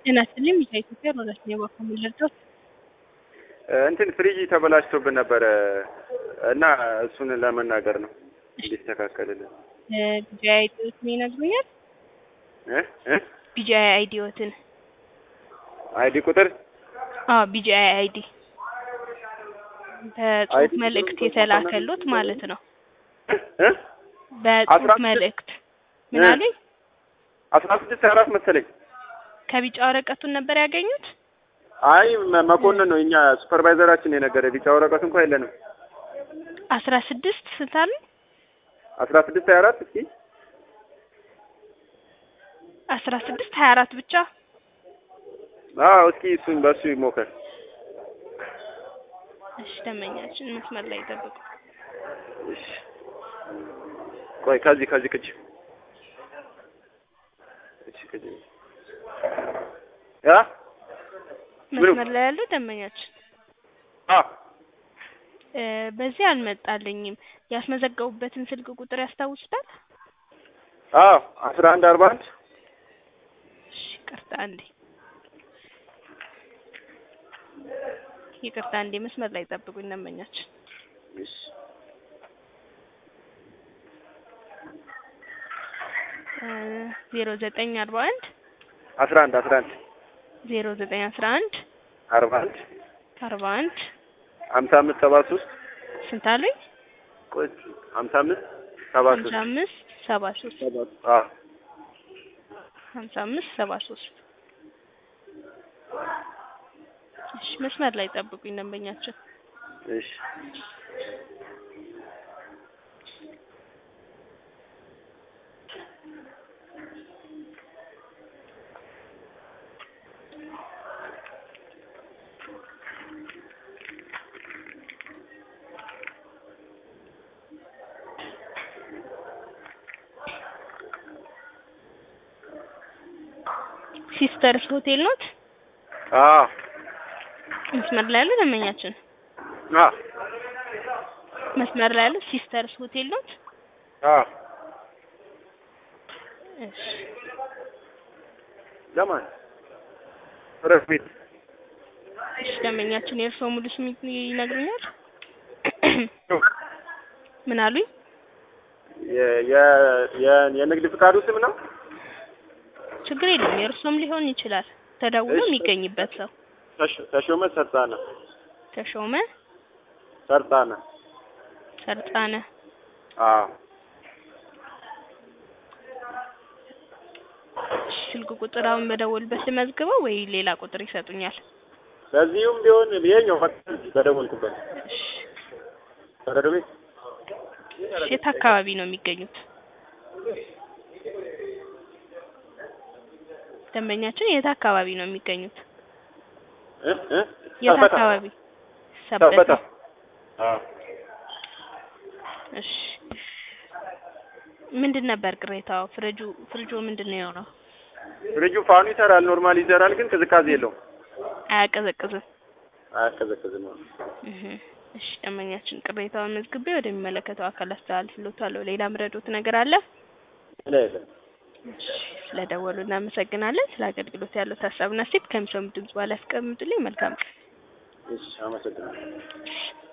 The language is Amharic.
ጤና ይስጥልኝ ከኢትዮጵያ ሮዳስ ነው በኩል ልርዳት እንትን ፍሪጅ ተበላሽቶብን ነበረ እና እሱን ለመናገር ነው እንዲስተካከልልን። ቢጂአይ አይዲዎትን ይነግሩኛል? እ እ ቢጂአይ አይዲዎትን አይዲ ቁጥር አዎ ቢጂአይ አይዲ በጽሁፍ አይዲ መልእክት የተላከሉት ማለት ነው። እ በጽሁፍ አስራ ስድስት መልእክት ምን እ አሉኝ? አስራ ስድስት አራት መሰለኝ። ከቢጫ ወረቀቱን ነበር ያገኙት? አይ መ- መኮንን ነው እኛ ሱፐርቫይዘራችን የነገረ ቢጫ ወረቀት እንኳን የለንም። አስራ ስድስት ስንት አሉኝ? አስራ ስድስት ሀያ አራት እስኪ አስራ ስድስት ሀያ አራት ብቻ አዎ እስኪ እሱን በእሱ ይሞከር። እሺ ደመኛችን መስመር ላይ ይጠብቁ። እሺ ቆይ ከዚህ ከዚህ ቅጅ እሺ ቅጅ ያ ምኑ? መስመር ላይ ያለው ደመኛችን አ እ በዚህ አልመጣልኝም። ያስመዘገቡበትን ስልክ ቁጥር ያስታውሱታል? አዎ አስራ አንድ አርባ አንድ እሺ ይቅርታ አንዴ ይቅርታ አንዴ መስመር ላይ ጠብቁኝ ደንበኛችን። እሺ ዜሮ ዘጠኝ አርባ አንድ አስራ አንድ አስራ አንድ ዜሮ ዘጠኝ አስራ አንድ አርባ አንድ አርባ አንድ ሀምሳ አምስት ሰባ ሶስት ስንት አሉኝ? ቆይ ሀምሳ አምስት ሰባ ሀምሳ ሶስት አምስት ሰባ ሶስት አዎ ሀምሳ አምስት ሰባ ሶስት እሺ መስመር ላይ ጠብቁኝ ደንበኛችን። እሺ ሲስተርስ ሆቴል ኖት? አዎ መስመር ላይ ያለው ደንበኛችን አዎ መስመር ላይ ያለው ሲስተርስ ሆቴል ኖት? አዎ እሺ ለማን እረፍ ቤት እሺ ደንበኛችን የእርስዎ ሙሉ ስም ይነግሩኛል? ምን አሉኝ? የ- የ- የ- የንግድ ፍቃዱ ስም ነው ችግር የለም የእርስዎም ሊሆን ይችላል። ተደውሎ እሺ። የሚገኝበት ሰው ተሾ- ተሾመ ሰርጣነ ተሾመ ሰርጣነ ሰርጣነ አዎ እሺ፣ ስልክ ቁጥር አሁን በደወልበት ልመዝግበው ወይ ሌላ ቁጥር ይሰጡኛል? በዚሁም ቢሆን ይሄኛው በደወልኩበት እሺ፣ በረዶ ቤት እሺ፣ የት አካባቢ ነው የሚገኙት? ደንበኛችን የት አካባቢ ነው የሚገኙት? እ እ የት ሰበታ። አካባቢ? ሰበታ ሰበታ። አዎ እሺ ምንድን ነበር ቅሬታው? ፍሪጁ ፍሪጁ ምንድን ነው የሆነው? ፍሪጁ ፋኑ ይሰራል ኖርማል ይሰራል ግን ቅዝቃዜ የለውም አያቀዘቅዝም። አያቀዘቅዝም እህ እሺ ደንበኛችን ቅሬታውን መዝግቤ ወደሚመለከተው አካል አስተላልፍልዎታለሁ። ሌላ ምረዶት ነገር አለ? ሌላ የለም እሺ ስለደወሉ እናመሰግናለን። ስለ አገልግሎት ያለው ሀሳብና ሴት ከሚሰሙ ድምጽ በኋላ ያስቀምጡልኝ። መልካም ቀን። እሺ አመሰግናለሁ